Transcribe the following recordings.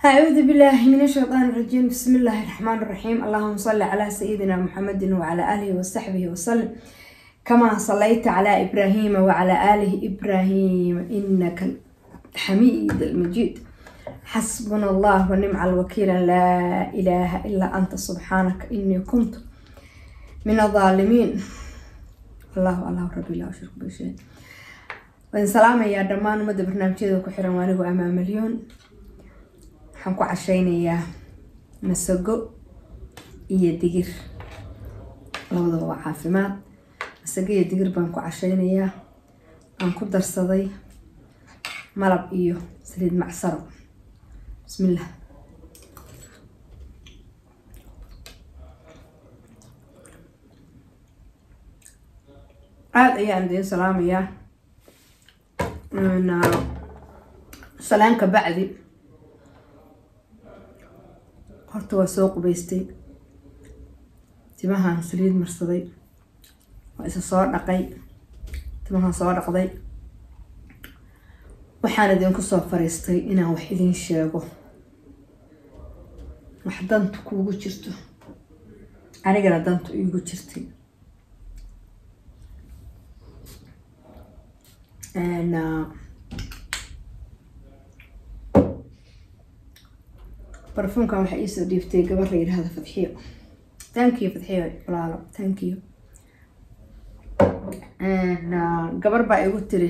أعوذ بالله من الشيطان الرجيم بسم الله الرحمن الرحيم اللهم صل على سيدنا محمد وعلى آله وصحبه وسلم كما صليت على إبراهيم وعلى آله إبراهيم إنك حميد المجيد حسبنا الله ونعم الوكيل لا إله إلا أنت سبحانك إني كنت من الظالمين الله الله ربي لا أشرك بشيء وإن سلام يا دمان مدى برنامج كذا كحرا وانه أمام مليون waxaan ku cashaynayaa masago iyo digir labadaba waa caafimaad masago iyo digir baan ku cashaynayaa aan ku darsaday malab iyo saliid macsaro bismillah aada ayaan idiin salaamayaa salaanka bacdi horta waa soo qubaystay timahaan saliid marsaday waa isa soo dhaqay timahaan soo dhaqday waxaan idinku soo fariistay inaan wax idiin sheego wax dantu kuugu jirto anigana dantu iigu jirtay barfuunkan waxaa iisoo dhiiftay gabar la yidhaahda fadxiyo thank you fadxiyo walaalo thank you gabar baa igu tiri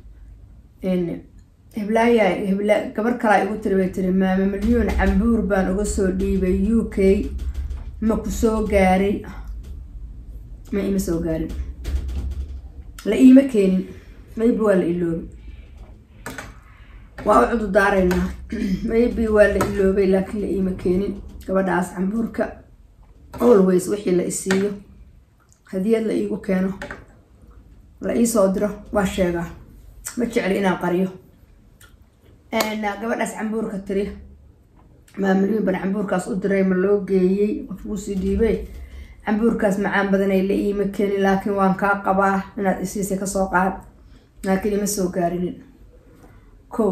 heblaaya hebla gabar kalaa igu tiri bay tiri maama milyuun cambuur baan uga soo dhiibay u k ma ku soo gaaray ma ima soo gaarin la iima keenin maybe waa la iloobi waa u cududaaraynaa maybe waa la iloobay laakiin la iima keenin gabadhaas cambuurka always wixii la isiiyo hadiyad la iigu keeno la iisoo diro waa sheegaa ma jecli inaan qariyo gabadhaas cambuurka tiri maamulyin ban cambuurkaas u diray ma loo geeyey qofkuusii dhiibay cambuurkaas macaan badanay la iima keenin laakiin waan kaa qabaa inaad isiisay kasoo qaad laakiin ima soo gaarinin ko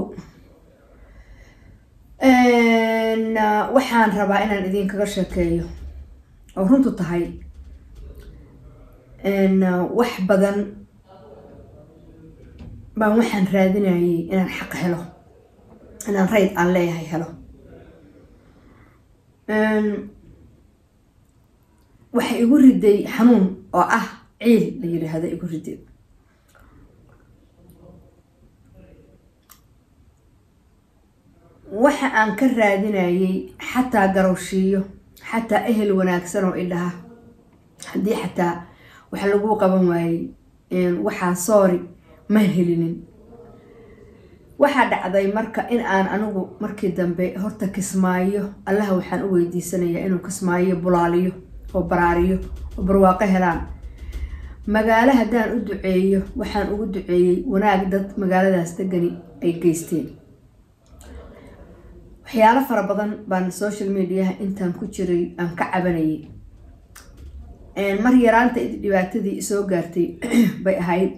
waxaan rabaa inaan idinkaga sheekeeyo oo runtu tahay wax badan baan waxaan raadinayay inaan xaq helo inaan rayd aan leeyahay helo waxa igu riday xanuun oo ah ciil la yidhaahda igu riday waxa aan ka raadinayay xataa garowshiiyo xataa ehel wanaagsan oo idhaha haddii xataa wax lagu qaban waayey waxaa soori ma helinin waxaa dhacday marka in aan anigu markii dambe horta kismaayo allaha waxaan u weydiisanayaa inuu kismaayo bulaaliyo oo baraariyo oo barwaaqo helaan magaalo haddaan u duceeyo waxaan ugu duceeyey wanaag dad magaaladaas degani ay geysteen waxyaalo fara badan baan social mediaha intaan ku jiray aan ka cabanayay mar yaraanta dhibaatadii isoo gaartay bay ahayd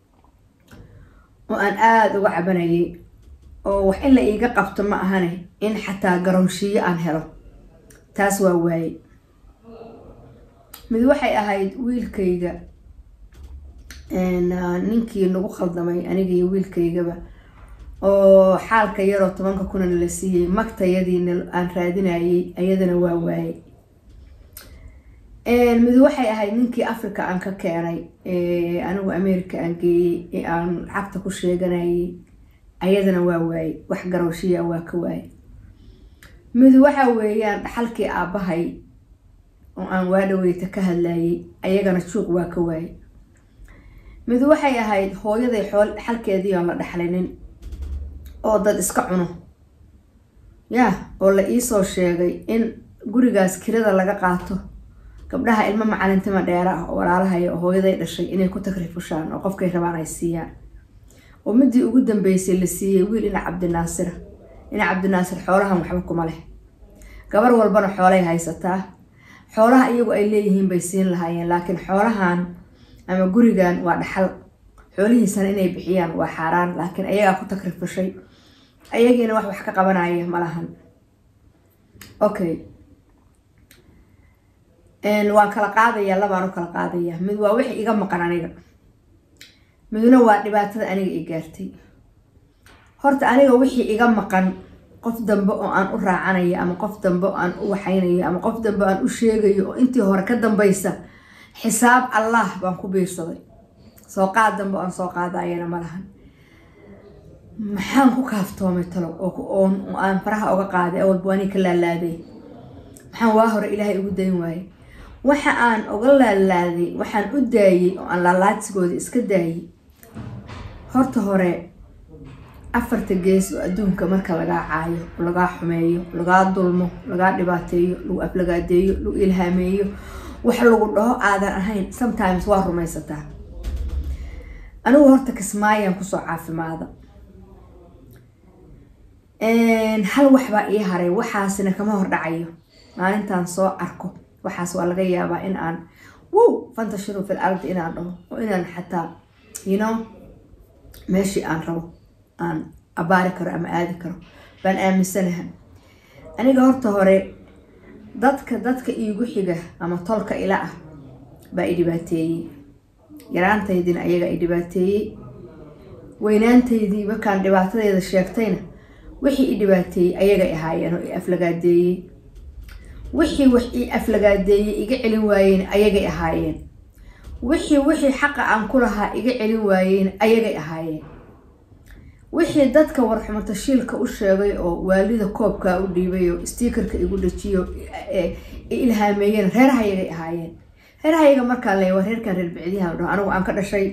oo aan aada uga cabanayay oo wax in la iiga qabto ma ahane in xataa garowshiiyo aan helo taas waa waaye mid waxay ahayd wiilkayga ninkii nagu khaldamay anigaiyo wiilkaygaba oo xaalka yaroo tobanka kunana la siiyey magtayadiina aan raadinayay ayadana waa waayey mid waxay ahayd ninkii africa aan ka keenay anigu america aan geeyey ee aan lacagta ku sheeganayay ayadana waa waayey wax garowshiya waa ka waayey mid waxa weeyaan dhaxalkii aabbahay oo aan waadhaweyta ka hadlayay ayagana juuq waa ka waayey mid waxay ahayd hooyaday xool dhaxalkeedii aan la dhaxlinin oo dad iska cuno yaa oo la iisoo sheegay in gurigaas kirada laga qaato gabdhaha ilmo macalintima dheera ah oo walaalahaya oo hooyaday dhashay inay ku takrifushaan oo qofkay rabaan ay siiyaan oo midii ugu dambeysay la siiyey wiil ina cabdinaasir ina cabdinaasir xoolahan waxba kuma leh gabar walbana xoolay haysataa xoolaha iyagu ay leeyihiin bay siin lahaayeen laakiin xoolahan ama gurigan waa dhaxal xoolihiisana inay bixiyaan waa xaaraan laakiin ayagaa ku takrifushay ayagiina wax wax ka qabanaya malahan okay waan kala qaadayaa labaan u kala qaadayaa mid waa wixii iga maqan aniga midna waa dhibaatada aniga i gaartay horta aniga wixii iga maqan qof dambe oo aan u raacanayo ama qof dambe oo aan u waxaynayo ama qof dambe aan u sheegayo oo intii hore ka dambaysa xisaab allah baan ku biirsaday soo qaad dambe oo aan soo qaadayana ma lahan maxaan ku kaaftoomay talow oo aan faraha oga qaaday awalba waani ka laalaaday maxaan waa hore ilaahay ugu dayn waayey waxa aan oga laalaaday waxaan u daayey oo aan laalaadsigooda iska daayey horta hore afarta gees oo adduunka marka lagaa caayo lagaa xumeeyo lagaa dulmo lagaa dhibaateeyo lagu aflagaadeeyo lagu ilhaameeyo wax lagu dhaho aadan ahayn sometimes waa rumaysataa anigu horta kismaayaan kusoo caafimaada hal waxbaa ii haray waxaasina kama hordhacayo maalintaan soo arko waxaas waa laga yaabaa in aan wow fantashiru fil ardi inaan dhaho oo inaan xataa you know meeshii aan rabo aan abaari karo ama aadi karo baan aaminsanaha aniga horta hore dadka dadka iigu xiga ama tolka ila ah baa i dhibaateeyey yaraantaydina ayaga i dhibaateeyey weynaantaydii markaan dhibaatadeeda sheegtayna wixii i dhibaateeyey ayagay ahaayeen oo i aflagaadeeyey wixii wax ii aflagaadeeyey iga celin waayeen ayagay ahaayeen wixii wixii xaqa aan ku lahaa iga celin waayeen ayagay ahaayeen wixii dadka warxumatashiilka u sheegay oo waalida koobkaa u dhiibay oo stiikarka igu dhajiyo i ilhaameeyeen reerahayagay ahaayeen reerahayaga markaa le waa reerkan reer bicdiyaha dhaho anigu aan ka dhashay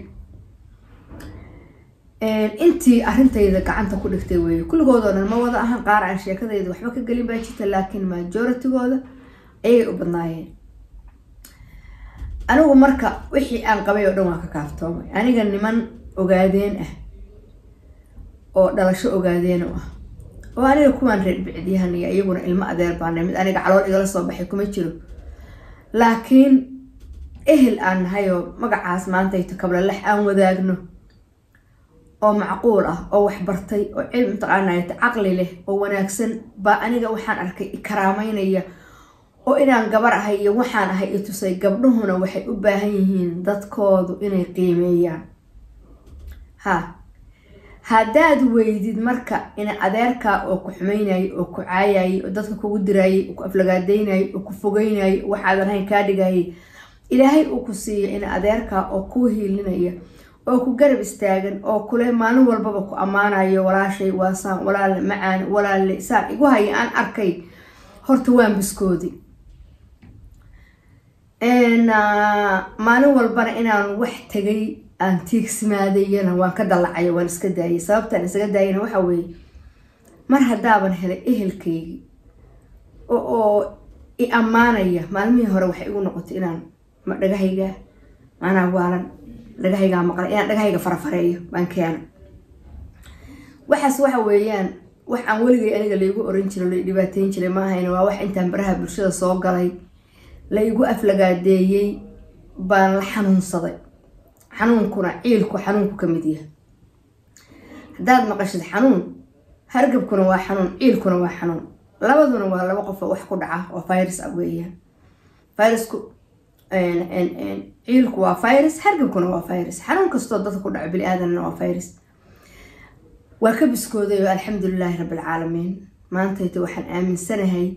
intii arrintayda gacanta ku dhigtay weeye kulligoodoo dhan ma wada ahan qaar aan sheekadayda waxba ka gelin baa jirta laakiin majoritygooda ayay u badnaayeen anigu marka wixii aan qabay oo dhan waan ka kaaftoomay aniga niman ogaadeen ah oo dhalasho ogaadeen u ah oo aniga kuwaan reer bicdiyahan iyo iyaguna ilmo adeer baana mid aniga calool igala soo baxay kuma jiro laakiin ehel aan nahay oo magacaas maantayto kablalax aan wadaagno oo macquul ah oo waxbartay oo cilmi mataqaanayt caqli leh oo wanaagsan baa aniga waxaan arkay ikaraameynaya oo inaan gabar ahay iyo waxaan ahay i tusay gabdhuhuna waxay u baahan yihiin dadkoodu inay qiimeeyaan ha haddaad weydid marka ina adeerkaa oo ku xumaynayay oo ku caayayay oo dadka kugu diraayay oo ku aflagaadaynayay oo ku fogeynayay waxaadan hayn kaa dhigayay ilaahay uu ku siiya ina adeerkaa oo kuu hiilinaya oo ku garab istaagan oo kule maalin walbaba ku ammaanayo walaashay waasaan walaale macaan walaale saan igu haya aan arkay horta waan biskoodi maalin walbana inaan wax tegay aan tiigsimaadayana waan ka dallacayo waan iska daayay sababtaan isaga daayana waxa weeye mar haddaaban helay ehelkaygii oo i ammaanaya maalmihii hore waxay igu noqotay inaan ma dhagahayga maanaa waalan dhagahaygaa maqlay inaan dhagahayga farafareeyo baan keena waxaas waxa weeyaan wax aan weligay aniga laygu oran jiro lay dhibaateyn jiray ma ahayn waa wax intaan baraha bulshada soo galay la igu aflagaadeeyey baan la xanuunsaday xanuunkuna ciilku xanuunku ka mid yahay haddaad maqashid xanuun hargabkuna waa xanuun ciilkuna waa xanuun labaduna waa laba qof oo wax ku dhaca oo virus ah weeyaan virusku ciilku waa virus hargabkuna waa virus xanuun kastoo dadka ku dhaco bili-aadanna waa virus waa ka biskooday oo alxamdulilaahi rabbilcaalamiin maantayta waxaan aaminsanahay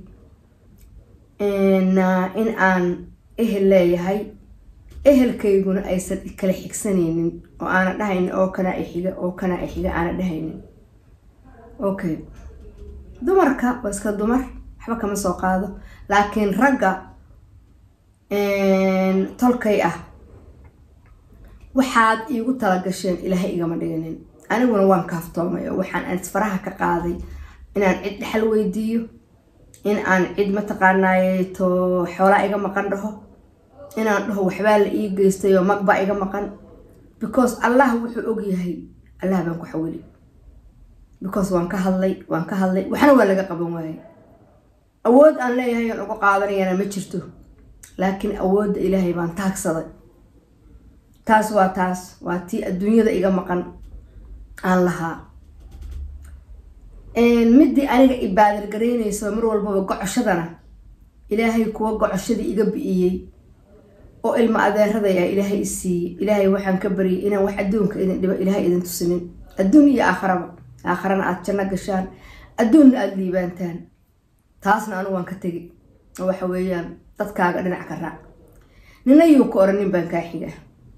in aan ehel leeyahay ehelkayguna aysan kala xigsanaynin oo aana dhahaynin oo kanaa ixiga oo kanaa ixiga aana dhahaynin okay dumarka waa iska dumar waxba kama soo qaado laakiin ragga tolkay ah waxaad iigu talagasheen ilaahay igama dhiginin aniguna waan kaaftoomay oo waxaan isfaraha ka qaaday inaan cid dhexal weydiiyo in aan cid mataqaanaaye to xoolaa iga maqan dhaho inaan dhaho waxbaa la ii geystay oo magbaa iga maqan because allah wuxuu ogyahay allah baan ku xawili because waan ka hadlay waan ka hadlay waxna waa laga qaban waayay awood aan leeyahay aan uga qaadanayana ma jirto laakiin awoodda ilaahay baan taagsaday taas waa taas waa tii adduunyada iga maqan aan lahaa midii aniga ibaadargaraynayso mar walbaba gocoshadana ilaahay kuwa gocoshadii iga bi'iyey oo ilmo adeeraday ah ilaahay i siiyey ilaahay waxaan ka baryay inaan wax adduunka idin dhibo ilaahay idin tusinin adduun iyo aakharaba aakharana aada janno gashaan adduunna aada liibaantaan taasna anigu waan ka tegi oo waxa weeyaan dadkaaga dhinac ka raac nina yuu ka oran nin baan kaa xigaa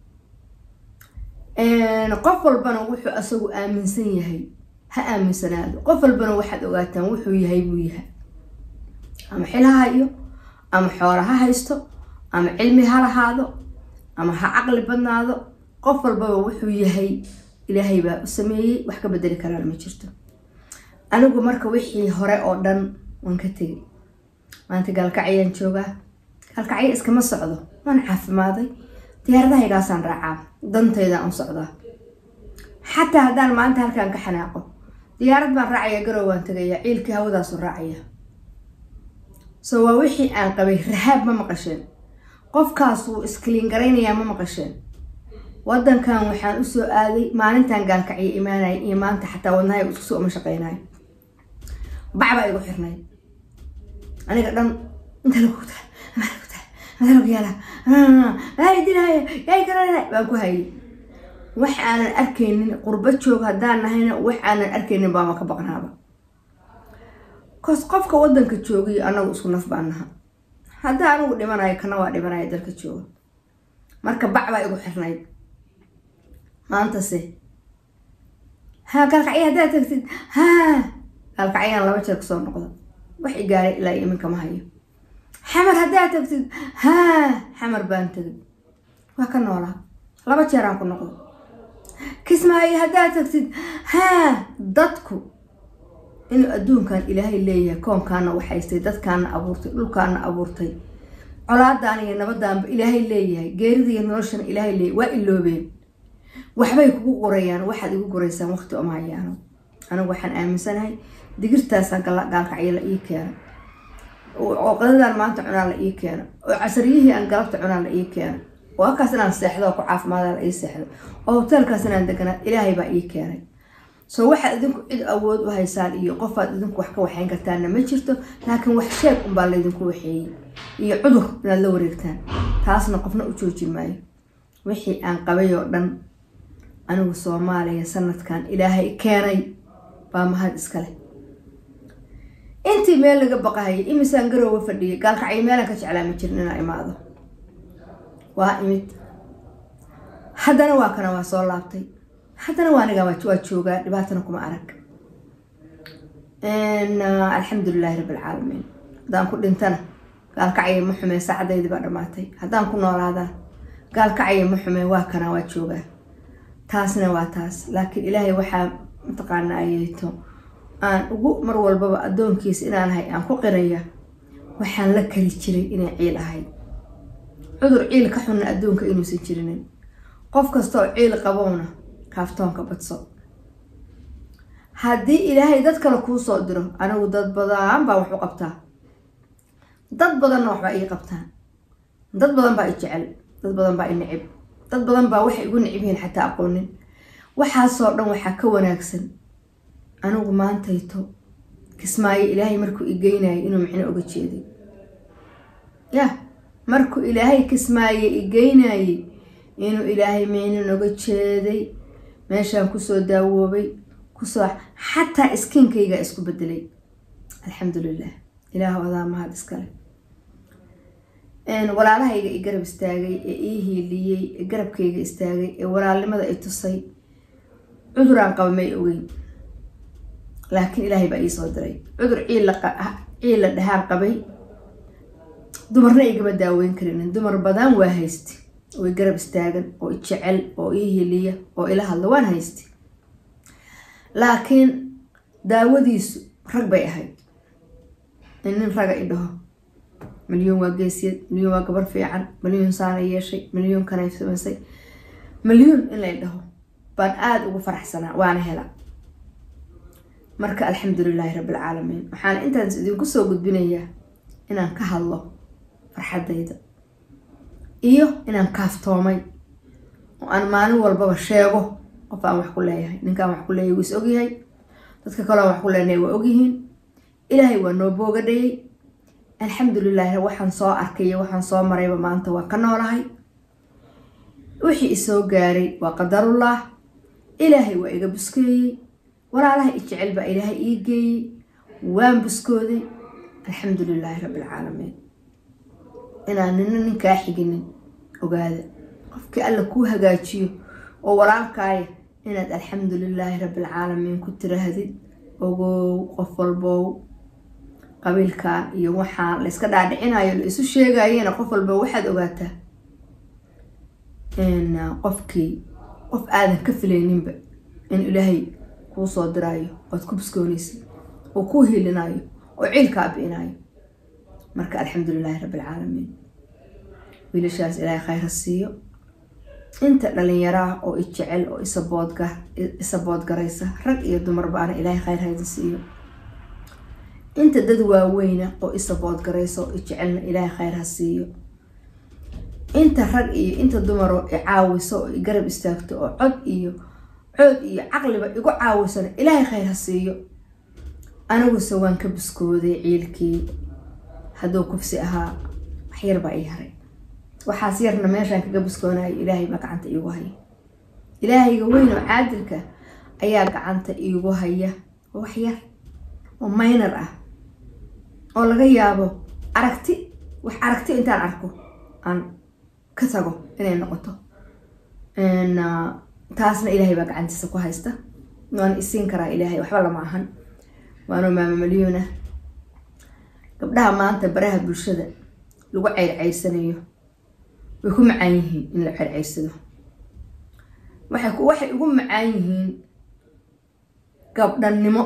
qof walbana wuxuu asagu aaminsan yahay ha aaminsanaado qof walbana waxaad ogaataan wuxuu yahay buu yahay ama xil ha hayo ama xoola ha haysto ama cilmi ha lahaado ama ha caqli badnaado qof walbaba wuxuu yahay ilaahay baa u sameeyey wax ka bedeli karaan ma jirto anigu marka wixii hore oo dhan waan ka tegay maanta gaalkacyaan joogaa gaalkacyo iskama socdo waan caafimaaday diyaaradahaygaasaan raacaa dantaydaan u socdaa xataa haddaan maanta halkaan ka xanaaqo diyaarad baan raacaya garow waan tagayaa ciilkii hawadaasu raacaya so waa wixii aan qabay rahaab ma maqasheen qofkaas wuu iskaliin garaynayaa ma maqasheen wadankan waxaan usoo aaday maalintan gaalkacyo imaanaya iyo maanta xataa wadnahay iskusoo uma shaqeynayo bacbaa igu xirnayd aniga dhan inta lagu taa lagu yaala dilaya yay garana baan ku hayay wax aanan arkaynin qurba joog haddaan nahayna wax aanan arkaynin baama ka baqnaaba kos qofka wadanka joogiyo anagu isku naf baan naha haddaa anigu dhimanayo kana waa dhimanaya dalka jooga marka bac baa igu xirnayd maantase ha gaalkacya haddaad tagtid ha gaalkacyaan laba jeer kasoo noqda wax i gaaray ilaa iminka ma hayo xamar haddaad tagtid ha xamar baan tegay waa ka noolaa laba jeeraan ku noqdo kismaayo haddaad tagtid ha dadku inuu adduunkan ilaahay leeyahay koonkaana waxaystay dadkaana abuurtay dhulkaana abuurtay colaadaan iyo nabadaanba ilaahay leeyahay geerida iyo noloshana ilaahay leeyahay waa iloobeen waxbay kugu qorayaan waxaad igu qoraysaan waqti oma hayaano anigu waxaan aaminsanahay digirtaasaan gaalkacyo la ii keena oo qadadaan maanta cunaa la ii keena oo casariyihii aan galabta cunaa la ii keena oo halkaas inaan seexdo oo ku caafimaada la ii seexdo oo hoteelkaas inaan deganaa ilaahay baa ii keenay soo waxaad idinku cid awood u haysaan iyo qofaad idinku wax ka waxayn kartaanna ma jirto laakiin wax sheeg unbaa laydinku waxeeyey iyo cudur inaad la wareegtaan taasna qofna u joojin maayo wixii aan qabay oo dhan anigu soomaaliya sanadkan ilaahay keenay baa mahad iskale intii meel laga baqahayay imisaan garoowa fadhiyay gaalkacyo meelaan ka jeclaa ma jirin inaa imaado waa imid haddana waa kana waa soo laabtay haddana waa aniga waa joogaa dhibaatana kuma arag alxamdulilahi rabbilcaalamiin haddaan ku dhintana gaalkacyo ma xumee saacadaydii baa dhammaatay haddaan ku noolaadana gaalkacyo ma xumee waa kana waa joogaa taasna waa taas laakiin ilaahay waxaa mataqaana ayeyto aan ugu mar walbaba addoonkiisa inaan ahay aan ku qiraya waxaan la kari jiray inay ciil ahayd cudur ciil ka xunna adduunka inuusan jirinin qof kastaoo ciil qabowna kaaftoonka badso haddii ilaahay dad kale kuu soo diro anigu dad badan baa wax u qabtaa dad badanna waxbaa ii qabtaan dad badan baa i jecel dad badan baa i nicib dad badan baa waxay igu nicib yihiin xataa aqoonin waxaasoo dhan waxaa ka wanaagsan anigu maantayto kismaayo ilaahay markuu i geynayay inuu micno oga jeeday yah markuu ilaahay kismaaye i geynayay inuu ilaahay micno noga jeeday meeshaan kusoo daawoobay kusoo xataa iskiinkaygaa isku bedelay alxamdulilah ilaah adaa mahad iskale walaalahayga i garab istaagay ee ii hiiliyey ee garabkayga istaagay ee walaalnimada i tusay cuduraan qaba may ogeyn laakiin ilaahay baa iisoo diray cudur ciil la dhahaan qabay dumarna igama daaweyn karinin dumar badan waa haysti oo i garab istaagan oo i jecel oo ii hiliya oo ila hadla waan haysti laakiin daawadiisu rag bay ahayd in nin raga i dhaho milyuun waa geesiyad milyuun waa gabar fiican milyuun saana yeeshay milyuun kanay samaysay milyuun in lay dhaho baan aada ugu faraxsanaa waana hela marka alxamdulilaahi rabbilcaalamiin waxaana intaas idinku soo gudbinayaa inaan ka hadlo farxaddayda iyo inaan kaaftoomay oo aan maalin walbaba sheego qof aan wax ku leeyahay ninkaan wax ku leeyahay wuu is ogyahay dadka kaleo wax ku leenahay waa ogyihiin ilaahay waa noo boogadhayay alxamdulilaahi waxaan soo arkay iyo waxaan soo marayba maanta waa ka noolahay wixii isoo gaaray waa qadarullah ilaahay waa iga buskeeyey walaalaha i jecel baa ilaahay ii geeyey waan buskooday alxamdu lilaahi rabbilcaalamiin inaan nina ninkaa xiginin ogaada qofkii alla kuu hagaajiyo oo walaalkaaya inaad alxamdu lilaahi rabbilcaalamiin ku tiraahdid ogow qof walbow qabiilkaa iyo waxaa la iska dhaadhicinayo la isu sheegayena qof walba waxaad ogaataa qofkii qof aadan ka filayninba in ilaahay kuu soo diraayo oad ku buskoonaysa oo kuu hiilinayo oo ciilkaa bi'inayo marka alxamdu lilaahi rabbilcaalamiin wiilashaas ilaahay khayra siiyo inta dhalinyaraah oo i jecel oo isaboodga isaboodgaraysa rag iyo dumarbaana ilaahay khayr hayda siiyo inta dad waaweyna oo isaboodgaraysa oo i jecelna ilaahay khayr ha siiyo inta rag iyo inta dumaroo i caawiso oo i garab istaagto oo cod iyo cood iyo caqliba igu caawisana ilaahay khayr ha siiyo aniguse waan ka buskooday ciilkii hadduu kufsi ahaa waxyar baa ii haray waxaas yarna meeshaan kaga buskoonayo ilaahay baa gacanta iigu haya ilaahayga weyn oo caadilka ayaa gacanta iigu haya oo wax yar oo maynar ah oo laga yaabo aragti wax aragti intaan arko aan ka tago inay noqoto taasna ilaahay baa gacantiisa ku haysta waan isiin karaa ilaahay waxba lama ahan waanoo maama malyuuna gabdhaha maanta baraha bulshada lagu ceyrceyrsanayo way ku macaan yihiin in la ceyrceyrsado waxay waxay ugu macaan yihiin gabdhannimo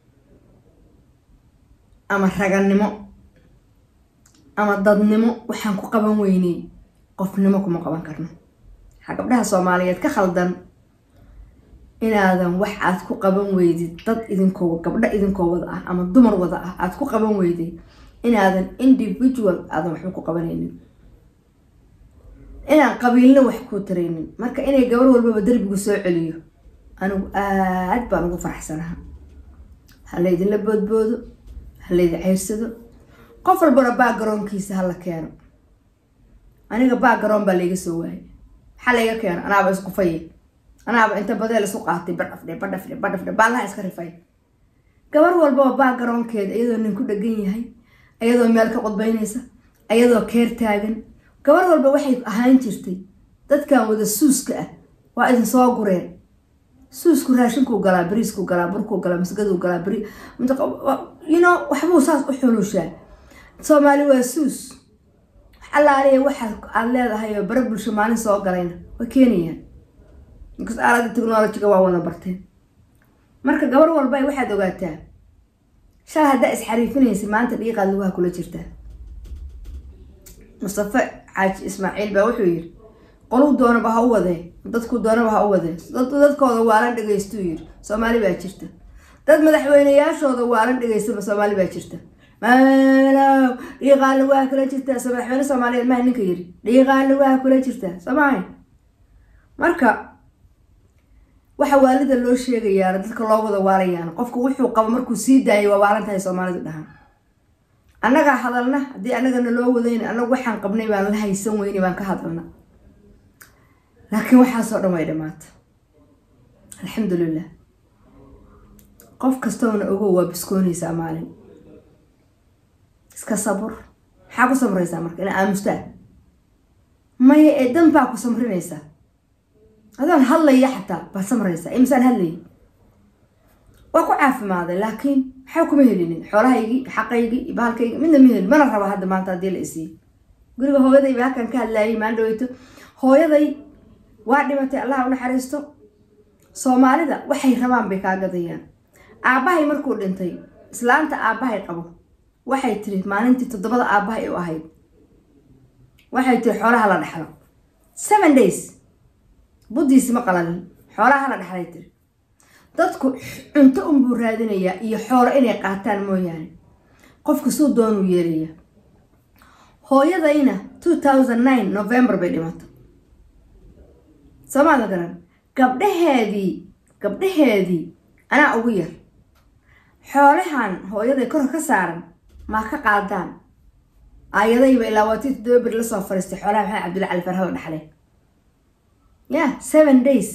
ama ragannimo ama dadnimo waxaan ku qaban weyney qofnimo kuma qaban karno waxaa gabdhaha soomaaliyeed ka khaldan inaadan wax aad ku qaban weydid dad idinkoo gabdho idinkoo wada ah ama dumar wada ah aad ku qaban weyday inaadan individual aadan waxba ku qabanaynin inaan qabiilna wax kuu taraynin marka inay gabar walbaba derbigu soo celiyo anigu aad baan ugu faraxsanaha ha laydinla boodboodo ha laydin ceyrsado qof walbana baagaroonkiisa hala keeno aniga baagaroon baa layga soo waayay maxaa layga keeno anaaba isku faye anaaba inta badeel isu qaatay badhafdhe badhafdhe badhafdhe baalaha iska rifay gabar walbaba baagaroonkeeda iyadoo nin ku dhegan yahay iyadoo meel ka qudbaynaysa iyadoo keer taagan gabar walba waxay ahaan jirtay dadkan wada suuska ah waa idin soo gureen suusku raashinkuu galaa bariiskuu galaa burkuu galaa masgaduu galaa bari you know waxbuu saas u xulushaa soomaali waa suus wax allaaliya waxa aad leedahay oo bare bulsho maalin soo galayna waa keenayaan inkas aalada technologiga waa wada barteen marka gabar walba waxaad ogaataa shalay haddaa isxariifinaysa maanta dhiiqaad lugaha kula jirtaa mustafe xaaji ismaaciil baa wuxuu yiri qoluu doonaba ha u wadee dadku doonaba ha u wadee dadkooda waalan dhegaystuu yiri soomaali baa jirta dad madaxweyneyaashooda waalan dhegaystaba soomaali baa jirta maalow dhiiqaan lugaha kula jirtaa so madaxweyne soomaaliyeed maha ninka yiri dhiiqaan lugaha kula jirtaa soomaali marka waxa waalida loo sheegayaana dadka loo wada waalayaan qofku wuxuu qabo markuu sii daayay waa waalan tahay soomaalidu dhahaan annagaa hadalna haddii annagana loo wadayn annagu waxaan qabnay baan la haysan weyni baan ka hadalna laakiin waxaasoo dhan way dhamaata alxamdulilah qof kastoona ogow waa biskoonaysaa maalin iska sabur maxaa ku samraysaa marka ina aamustaa maya ee dan baa ku samrinaysaa adaan hadlaya xataa baad samraysaa imisaan hadlaya waa ku caafimaaday laakiin maxaa kuma helinin xoolahaygii xaqaygii iyo bahalkaygii midna ma helin mana raba hadda maanta haddii la isiiyo guriga hooyaday ba halkan ka hadlaayay maan dhaweyto hooyaday waa dhimatay allah u naxariisto soomaalida waxay rabaan bay kaa gadayaan aabbahay markuu dhintay islaanta aabbahay qabo waxay tiri maalintii toddobada aabbahay u ahayd waxay tiri xoolaha la dhexlo seven days buddiisi ma qalalin xoolaha la dhexlay tiri dadku cunto unbuu raadinayaa iyo xoolo inay qaataan mooyaane qofka suu doonuu yeelaya hooyadayna two thousand nine november bay dhimato soomaada garan gabdhaheedii gabdhaheedii anaa ugu yar xoolahan hooyaday korka ka saaran maa ka qaadaan aayadayba ilaa waatii toddoba beri lasoo fariistay xoolaha maxamed cabdulla cali farha la dhaxlay ya seven days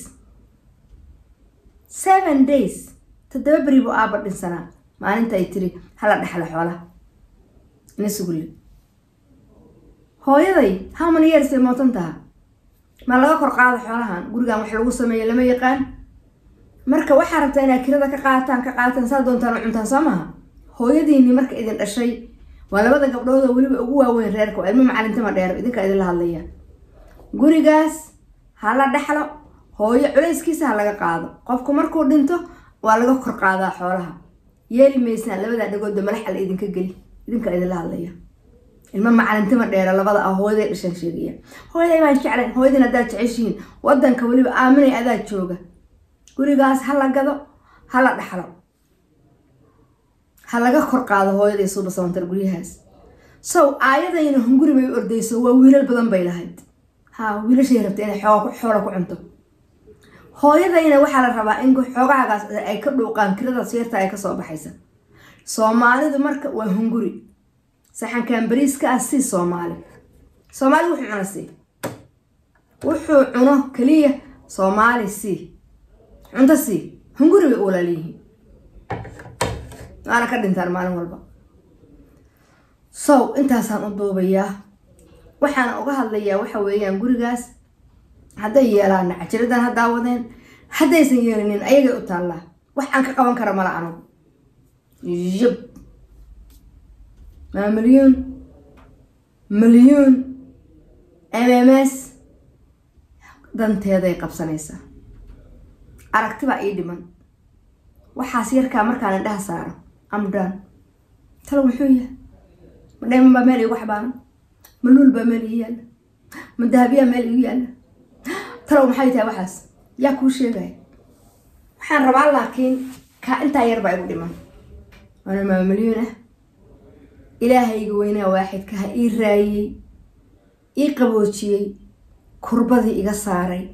seven days toddoba beri buu aaba dhinsanaa maalinta ay tiri hala dhexla xoolaha ina sugulle hooyaday how many years ay mootan taha ma laga kor qaada xoolahan gurigan wax lagu sameeyo lama yaqaan marka waxaa rabtaa inaad kirada ka qaataan ka qaataan saa doontaan u cuntaan soo maha hooyadiini marka idin dhashay waa labada gabdhood oo weliba ugu waaweyn reerka waa ilmo macalintama dheer idinka idinla hadlaya gurigaas ha la dhexlo hooyo culayskiisa ha laga qaado qofku markuu dhinto waa laga kor qaadaa xoolaha yeeli maysaan labadaa dhagoodba malax ala idinka geli idinka idinla hadlaya ilmo macalintama dheera labada ah hooyaday dhashaan sheegaya hooyaday baan jeclayn hooyadin haddaad jeceshihiin wadanka weliba aaminay adaa jooga gurigaas ha la gado ha la dhaxlo ha laga kor qaado hooyaday suuba sabantar guryahaas sow aayadayna hunguri bay u ordayso waa wiilal badan bay lahayd ha wiilashay rabta inay xoola ku cunto hooyadayna waxaa la rabaa in xoogahagaas ay ka dhuuqaan kiradaas yarta ay kasoo baxaysa soomaalidu marka waa hunguri saxankan bariiska ah sii soomaali soomaali wuxuu cuno sii wuxuu cuno keliya soomaali sii cunto sii hunguri bay uwalaaliyihiin waana ka dhintaan maalin walba sow intaasaan u duubayaa waxaana uga hadlayaa waxa weeyaan gurigaas hadday yeelaana cajiradan ha daawadeen haddaysan yeelinin ayagay u taallaa wax aan ka qaban kara mala anugu yab maa milyuun milyuun m m s danteeday qabsanaysaa aragti baa ii dhiman waxaas yarkaa markaan indhaha saaro amdan talo muxuu yahay ma dhayman baa meel iigu xabaaran ma luul baa meel ii yaalla ma dahabiyaa meel iigu yaalla talow maxay tahay waxaas yaa kuu sheegaya waxaan rabaa laakiin kaa intaa yar baa igu dhiman waana maamalyuun ah ilaahayga weynaa waaxidka ha ii raayey ii qaboojiyey kurbadii iga saaray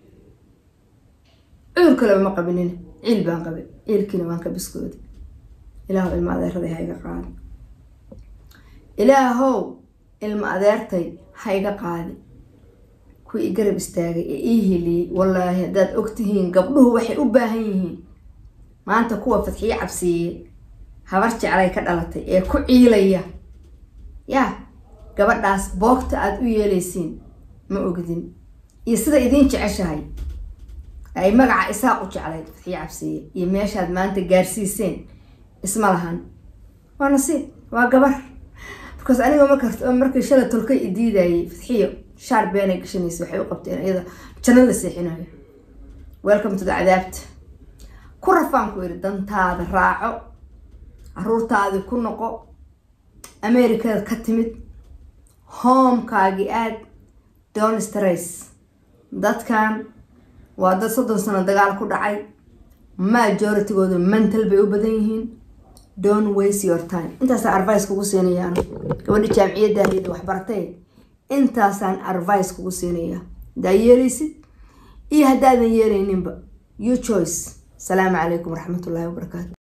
cudur kaleba ma qabinin ciil baan qabay ciilkiina waan ka biskooday ilaahow ilma adeeraday ha iga qaadi ilaahow ilma adeertay ha iga qaadi kuwii i garab istaagay ee ii heliyey wallaahi haddaad ogtihiin gabdhuhu waxay u baahan yihiin maanta kuwa fadxiyo cabsiiyey habar jeclay ka dhalatay ee ku ciilaya yaa gabadhaas boogta aada u yeelaysiin ma ogdin iyo sida idiin jeceshahay ay magaca isaaq u jeclayd fadxiyo cabsiiye iyo meeshaad maanta gaarsiiseen isma lahan waa nasiib waa gabar because aniga marka markii shalay tolkay i diidayay fadxiyo shaar beenay gashanaysa waxay u qabteen iyada janno la seexinayo welcome to the cadaabta ku rafaan ku yidhi dantaada raaco caruurtaadii ku noqo amerikada ka timid homekaagii aad don stress dadkan waa dad soddon sano dagaal ku dhacay majoritygooda mental bay u badan yihiin don waste your time intaasaan arvice kugu siinayaan gabadha jaamiciyaddaanida waxbaratay intaasaan arvice kugu siinayaa haddaa yeelaysid iyo haddaadan yeelayninba you choice asalaamu calaykum waraxmatullaahi wabarakaatu